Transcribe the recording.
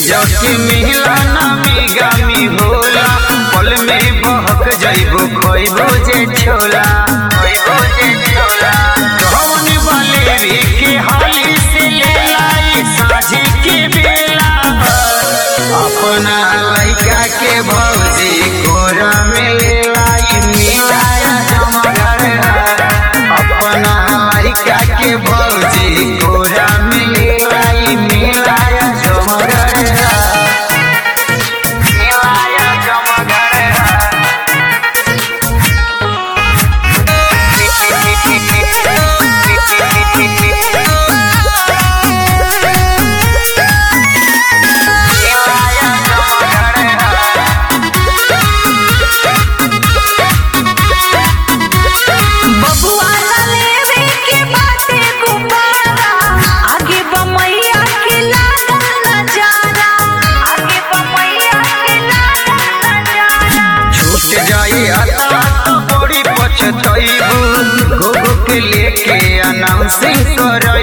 जबकि मिला नामी गामी होला पल में बहक जइबो खइबो जे छोला खइबो जे छोला कौन वाले भी के हाली से ले लाई साझी के बेला अपना लइका के भौजी कोरा में ले लाई मिलाया जमगर अपना लइका के भौजी कोरा में ले लाई मिलाया जमगर मिलाया बबुआ लेवे के बाटे गुब्बारा आगे बमैया के लागल नजारा आगे बमैया के लागल नजारा छूट जाई आता तो बड़ी पछतइबू घुघु के लेके अनाउंसिंग कर